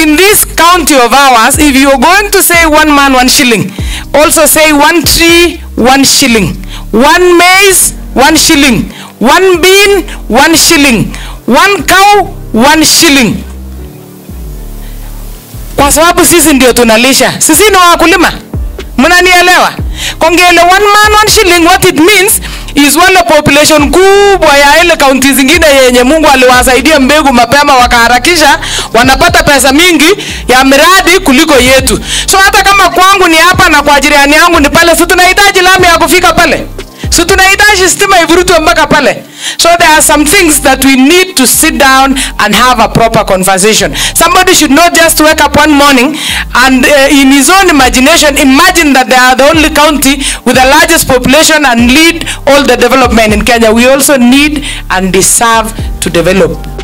in this county of ours, if you're going to say one man, one shilling, also say one tree, one shilling, one maize, one shilling, one bean, one shilling, one cow, one shilling. Kwa sababu sisi ndio tunalisha, sisi ni wakulima, mnanielewa? Kongele one man, one shilling, what it means is wale population kubwa ya ile kaunti zingine yenye Mungu aliwasaidia mbegu mapema wakaharakisha, wanapata pesa mingi ya miradi kuliko yetu. So hata kama kwangu ni hapa na kwa jirani yangu ni pale, si tunahitaji lami ya kufika pale, si tunahitaji stima ivurutwe mpaka pale. So there are some things that we need to sit down and have a proper conversation. Somebody should not just wake up one morning and uh, in his own imagination imagine that they are the only county with the largest population and lead all the development in Kenya. We also need and deserve to develop.